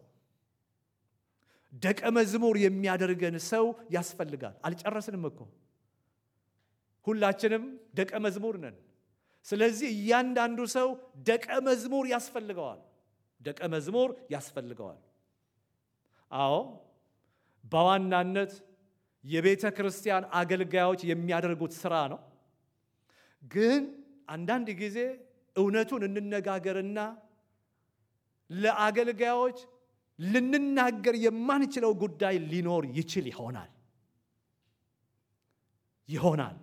ደቀ መዝሙር የሚያደርገን ሰው ያስፈልጋል። አልጨረስንም እኮ ሁላችንም ደቀ መዝሙር ነን። ስለዚህ እያንዳንዱ ሰው ደቀ መዝሙር ያስፈልገዋል። ደቀ መዝሙር ያስፈልገዋል። አዎ በዋናነት የቤተ ክርስቲያን አገልጋዮች የሚያደርጉት ስራ ነው። ግን አንዳንድ ጊዜ እውነቱን እንነጋገርና ለአገልጋዮች ልንናገር የማንችለው ጉዳይ ሊኖር ይችል ይሆናል ይሆናል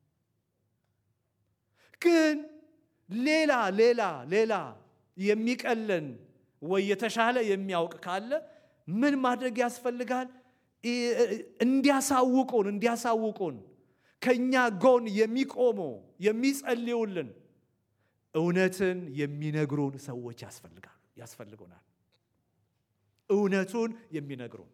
ግን ሌላ ሌላ ሌላ የሚቀለን ወይ የተሻለ የሚያውቅ ካለ ምን ማድረግ ያስፈልጋል? እንዲያሳውቁን እንዲያሳውቁን ከእኛ ጎን የሚቆሙ የሚጸልዩልን እውነትን የሚነግሩን ሰዎች ያስፈልጋሉ ያስፈልጉናል። እውነቱን የሚነግሩን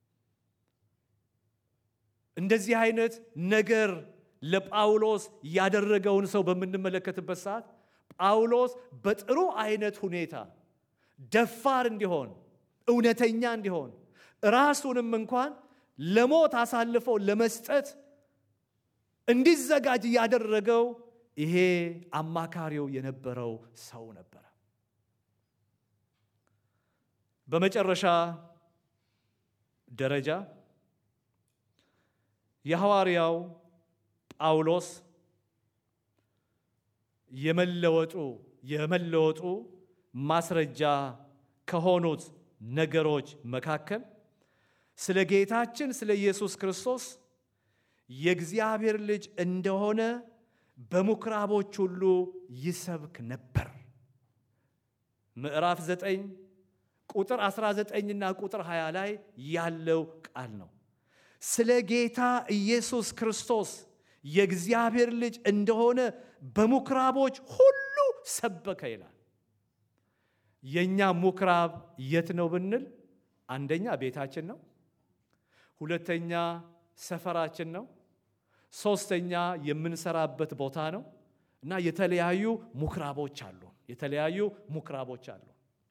እንደዚህ አይነት ነገር ለጳውሎስ ያደረገውን ሰው በምንመለከትበት ሰዓት ጳውሎስ በጥሩ አይነት ሁኔታ ደፋር እንዲሆን እውነተኛ እንዲሆን ራሱንም እንኳን ለሞት አሳልፈው ለመስጠት እንዲዘጋጅ ያደረገው ይሄ አማካሪው የነበረው ሰው ነበረ። በመጨረሻ ደረጃ የሐዋርያው ጳውሎስ የመለወጡ የመለወጡ ማስረጃ ከሆኑት ነገሮች መካከል ስለ ጌታችን ስለ ኢየሱስ ክርስቶስ የእግዚአብሔር ልጅ እንደሆነ በምኩራቦች ሁሉ ይሰብክ ነበር። ምዕራፍ 9 ቁጥር 19ና ቁጥር 20 ላይ ያለው ቃል ነው። ስለ ጌታ ኢየሱስ ክርስቶስ የእግዚአብሔር ልጅ እንደሆነ በምኩራቦች ሁሉ ሰበከ ይላል። የእኛ ምኩራብ የት ነው ብንል፣ አንደኛ ቤታችን ነው፣ ሁለተኛ ሰፈራችን ነው፣ ሶስተኛ የምንሰራበት ቦታ ነው እና የተለያዩ ምኩራቦች አሉ። የተለያዩ ምኩራቦች አሉ።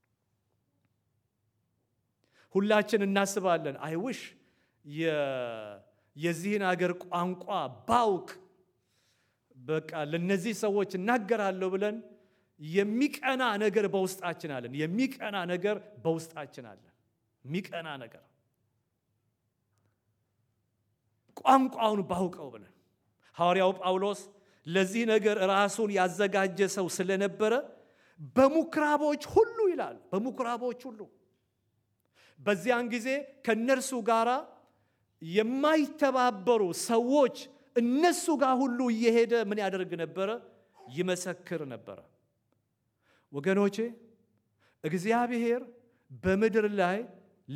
ሁላችን እናስባለን አይውሽ የዚህን አገር ቋንቋ ባውቅ በቃ ለነዚህ ሰዎች እናገራለሁ ብለን የሚቀና ነገር በውስጣችን አለን። የሚቀና ነገር በውስጣችን አለን። የሚቀና ነገር ቋንቋውን ባውቀው ብለን ሐዋርያው ጳውሎስ ለዚህ ነገር ራሱን ያዘጋጀ ሰው ስለነበረ በምኩራቦች ሁሉ ይላል። በምኩራቦች ሁሉ በዚያን ጊዜ ከእነርሱ ጋር የማይተባበሩ ሰዎች እነሱ ጋር ሁሉ እየሄደ ምን ያደርግ ነበረ? ይመሰክር ነበረ። ወገኖቼ እግዚአብሔር በምድር ላይ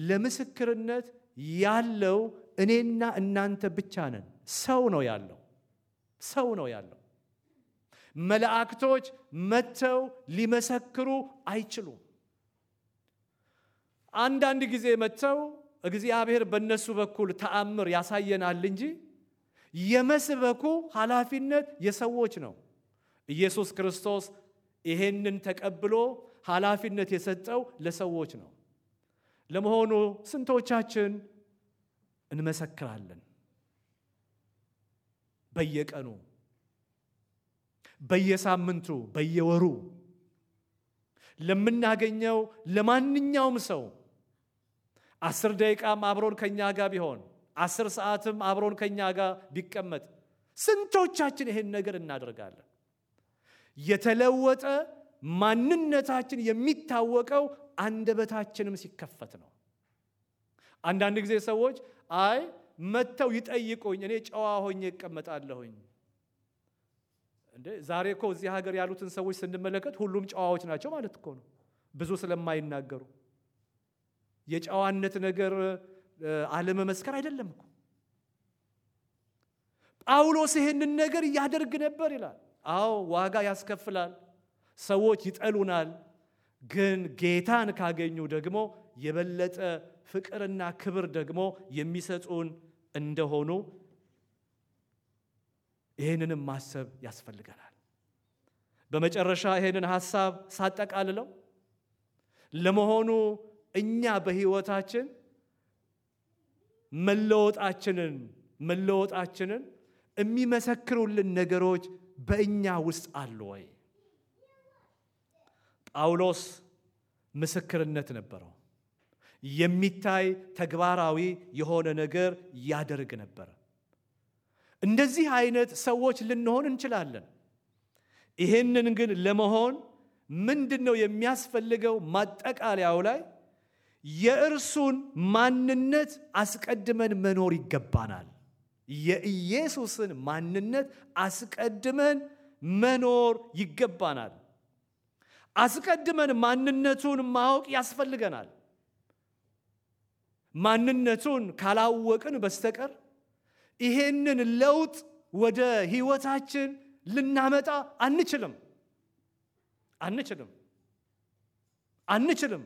ለምስክርነት ያለው እኔና እናንተ ብቻ ነን። ሰው ነው ያለው። ሰው ነው ያለው። መላእክቶች መጥተው ሊመሰክሩ አይችሉም። አንዳንድ ጊዜ መጥተው እግዚአብሔር በእነሱ በኩል ተአምር ያሳየናል እንጂ የመስበኩ ኃላፊነት የሰዎች ነው። ኢየሱስ ክርስቶስ ይሄንን ተቀብሎ ኃላፊነት የሰጠው ለሰዎች ነው። ለመሆኑ ስንቶቻችን እንመሰክራለን? በየቀኑ፣ በየሳምንቱ፣ በየወሩ ለምናገኘው ለማንኛውም ሰው አስር ደቂቃም አብሮን ከኛ ጋር ቢሆን አስር ሰዓትም አብሮን ከኛ ጋር ቢቀመጥ ስንቶቻችን ይሄን ነገር እናደርጋለን? የተለወጠ ማንነታችን የሚታወቀው አንደበታችንም ሲከፈት ነው። አንዳንድ ጊዜ ሰዎች አይ መጥተው ይጠይቁኝ፣ እኔ ጨዋ ሆኜ እቀመጣለሁኝ። እንዴ ዛሬ እኮ እዚህ ሀገር ያሉትን ሰዎች ስንመለከት ሁሉም ጨዋዎች ናቸው ማለት እኮ ነው፣ ብዙ ስለማይናገሩ የጨዋነት ነገር አለመመስከር አይደለም እኮ። ጳውሎስ ይህንን ነገር ያደርግ ነበር ይላል። አዎ ዋጋ ያስከፍላል፣ ሰዎች ይጠሉናል። ግን ጌታን ካገኙ ደግሞ የበለጠ ፍቅርና ክብር ደግሞ የሚሰጡን እንደሆኑ ይህንንም ማሰብ ያስፈልገናል። በመጨረሻ ይህንን ሐሳብ ሳጠቃልለው ለመሆኑ እኛ በሕይወታችን መለወጣችንን መለወጣችንን የሚመሰክሩልን ነገሮች በእኛ ውስጥ አሉ ወይ? ጳውሎስ ምስክርነት ነበረው። የሚታይ ተግባራዊ የሆነ ነገር ያደርግ ነበረ። እንደዚህ አይነት ሰዎች ልንሆን እንችላለን። ይህንን ግን ለመሆን ምንድን ነው የሚያስፈልገው? ማጠቃለያው ላይ የእርሱን ማንነት አስቀድመን መኖር ይገባናል። የኢየሱስን ማንነት አስቀድመን መኖር ይገባናል። አስቀድመን ማንነቱን ማወቅ ያስፈልገናል። ማንነቱን ካላወቅን በስተቀር ይሄንን ለውጥ ወደ ሕይወታችን ልናመጣ አንችልም አንችልም አንችልም።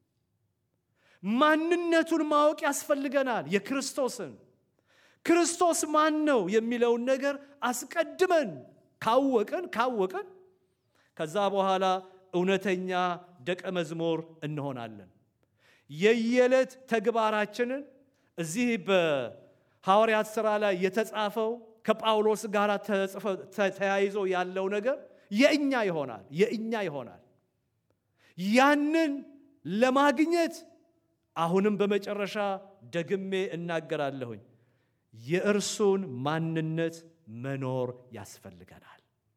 ማንነቱን ማወቅ ያስፈልገናል። የክርስቶስን ክርስቶስ ማን ነው የሚለውን ነገር አስቀድመን ካወቅን ካወቅን ከዛ በኋላ እውነተኛ ደቀ መዝሙር እንሆናለን። የየዕለት ተግባራችንን እዚህ በሐዋርያት ሥራ ላይ የተጻፈው ከጳውሎስ ጋር ተያይዞ ያለው ነገር የእኛ ይሆናል የእኛ ይሆናል። ያንን ለማግኘት አሁንም በመጨረሻ ደግሜ እናገራለሁኝ የእርሱን ማንነት መኖር ያስፈልገናል።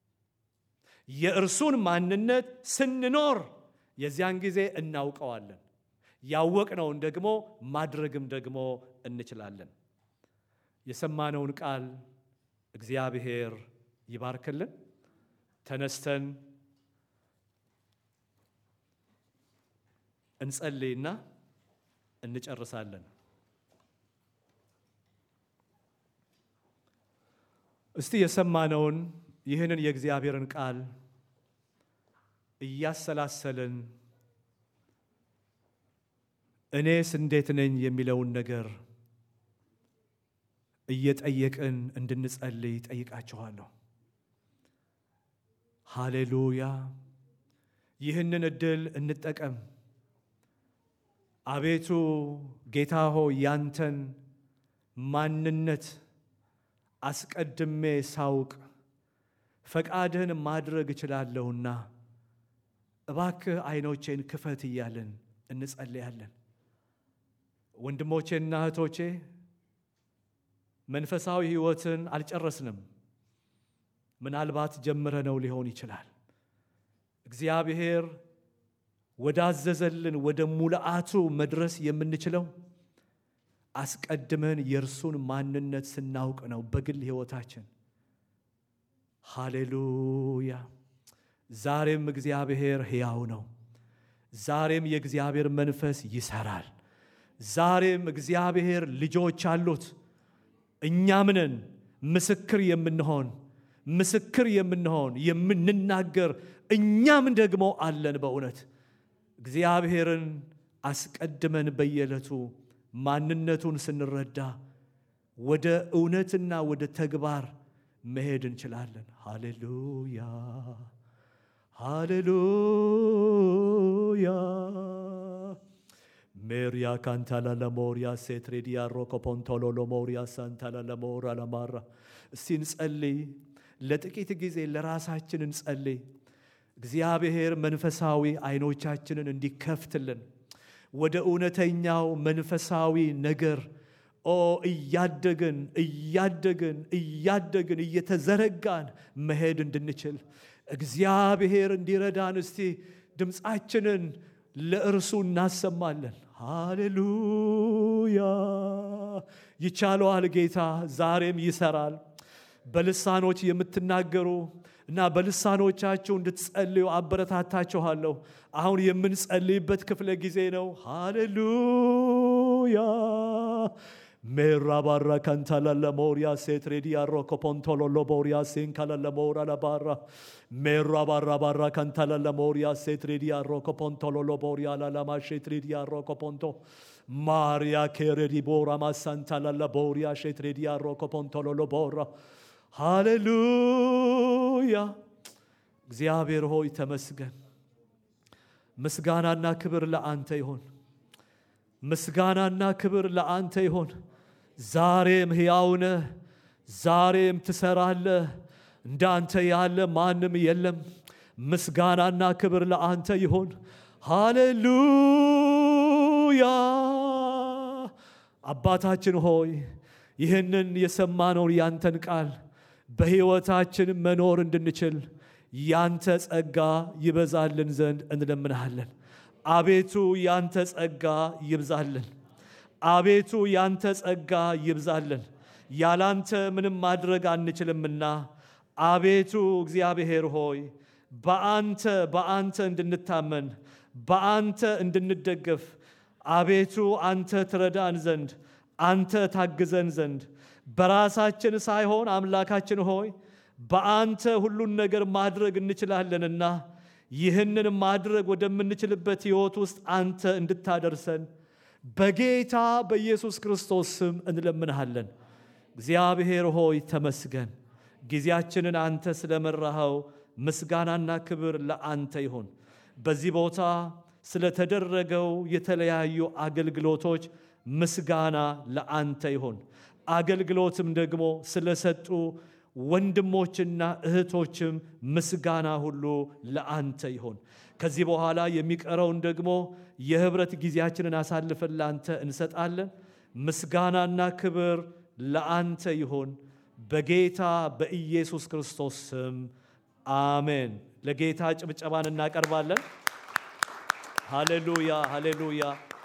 የእርሱን ማንነት ስንኖር የዚያን ጊዜ እናውቀዋለን። ያወቅነውን ደግሞ ማድረግም ደግሞ እንችላለን። የሰማነውን ቃል እግዚአብሔር ይባርክልን። ተነስተን እንጸልይና እንጨርሳለን። እስቲ የሰማነውን ይህንን የእግዚአብሔርን ቃል እያሰላሰልን እኔስ እንዴት ነኝ የሚለውን ነገር እየጠየቅን እንድንጸልይ ጠይቃችኋለሁ። ሃሌሉያ! ይህንን እድል እንጠቀም። አቤቱ ጌታ ሆይ ያንተን ማንነት አስቀድሜ ሳውቅ ፈቃድህን ማድረግ እችላለሁና እባክህ ዓይኖቼን ክፈት እያልን እንጸልያለን። ወንድሞቼና እህቶቼ መንፈሳዊ ሕይወትን አልጨረስንም። ምናልባት ጀምረነው ሊሆን ይችላል። እግዚአብሔር ወዳዘዘልን ወደ ሙልአቱ መድረስ የምንችለው አስቀድመን የእርሱን ማንነት ስናውቅ ነው። በግል ሕይወታችን ሃሌሉያ። ዛሬም እግዚአብሔር ሕያው ነው። ዛሬም የእግዚአብሔር መንፈስ ይሰራል። ዛሬም እግዚአብሔር ልጆች አሉት። እኛም ነን ምስክር የምንሆን ምስክር የምንሆን የምንናገር እኛም ደግሞ አለን። በእውነት እግዚአብሔርን አስቀድመን በየዕለቱ ማንነቱን ስንረዳ ወደ እውነትና ወደ ተግባር መሄድ እንችላለን። ሃሌሉያ ሃሌሉያ ሜሪያ ካንታላ ለሞሪያ ሴትሬዲያ ሮኮፖንቶሎ ለሞሪያ ሳንታላ ለሞራ ለማራ እስቲ እንጸልይ። ለጥቂት ጊዜ ለራሳችን እንጸልይ። እግዚአብሔር መንፈሳዊ አይኖቻችንን እንዲከፍትልን ወደ እውነተኛው መንፈሳዊ ነገር ኦ እያደግን እያደግን እያደግን እየተዘረጋን መሄድ እንድንችል እግዚአብሔር እንዲረዳን እስቲ ድምፃችንን ለእርሱ እናሰማለን። ሃሌሉያ! ይቻለዋል ጌታ ዛሬም ይሰራል። በልሳኖች የምትናገሩ እና በልሳኖቻችሁ እንድትጸልዩ አበረታታችኋለሁ። አሁን የምንጸልይበት ክፍለ ጊዜ ነው። ሃሌሉያ ሜራ ባራ ከንታላ ለሞሪያ ሴት ሬዲያ ሮኮ ፖንቶሎ ሎቦሪያ ሴንካላ ለሞራ ለባራ ሜራ ባራ ባራ ከንታላ ለሞሪያ ሴት ሬዲያ ሮኮ ፖንቶሎ ሎቦሪያ ላላማ ሼት ሬዲያ ሮኮ ፖንቶ ማሪያ ኬሬዲ ቦራ ማሳንታላ ለቦሪያ ሼት ሬዲያ ሮኮ ፖንቶሎ ሎቦራ ሃሌሉያ እግዚአብሔር ሆይ ተመስገን። ምስጋናና ክብር ለአንተ ይሆን። ምስጋናና ክብር ለአንተ ይሆን። ዛሬም ሕያው ነህ፣ ዛሬም ትሰራለህ። እንዳንተ ያለ ማንም የለም። ምስጋናና ክብር ለአንተ ይሆን። ሃሌሉያ አባታችን ሆይ ይህንን የሰማነውን ያንተን ቃል በሕይወታችን መኖር እንድንችል ያንተ ጸጋ ይበዛልን ዘንድ እንለምንሃለን። አቤቱ ያንተ ጸጋ ይብዛልን። አቤቱ ያንተ ጸጋ ይብዛልን። ያላንተ ምንም ማድረግ አንችልምና አቤቱ እግዚአብሔር ሆይ በአንተ በአንተ እንድንታመን በአንተ እንድንደገፍ አቤቱ አንተ ትረዳን ዘንድ አንተ ታግዘን ዘንድ በራሳችን ሳይሆን አምላካችን ሆይ በአንተ ሁሉን ነገር ማድረግ እንችላለንና ይህንን ማድረግ ወደምንችልበት ሕይወት ውስጥ አንተ እንድታደርሰን በጌታ በኢየሱስ ክርስቶስ ስም እንለምንሃለን። እግዚአብሔር ሆይ ተመስገን። ጊዜያችንን አንተ ስለመራኸው ምስጋናና ክብር ለአንተ ይሁን። በዚህ ቦታ ስለተደረገው የተለያዩ አገልግሎቶች ምስጋና ለአንተ ይሁን። አገልግሎትም ደግሞ ስለሰጡ ወንድሞችና እህቶችም ምስጋና ሁሉ ለአንተ ይሁን። ከዚህ በኋላ የሚቀረውን ደግሞ የህብረት ጊዜያችንን አሳልፈን ለአንተ እንሰጣለን። ምስጋናና ክብር ለአንተ ይሁን በጌታ በኢየሱስ ክርስቶስ ስም አሜን። ለጌታ ጭብጨባን እናቀርባለን። ሃሌሉያ ሃሌሉያ።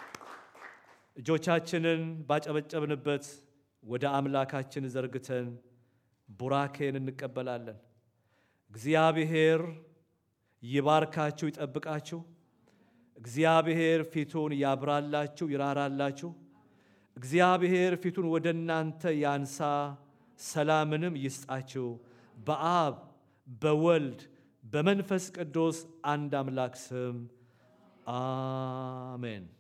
እጆቻችንን ባጨበጨብንበት ወደ አምላካችን ዘርግተን ቡራኬን እንቀበላለን። እግዚአብሔር ይባርካችሁ፣ ይጠብቃችሁ። እግዚአብሔር ፊቱን ያብራላችሁ፣ ይራራላችሁ። እግዚአብሔር ፊቱን ወደ እናንተ ያንሳ፣ ሰላምንም ይስጣችሁ። በአብ በወልድ በመንፈስ ቅዱስ አንድ አምላክ ስም አሜን።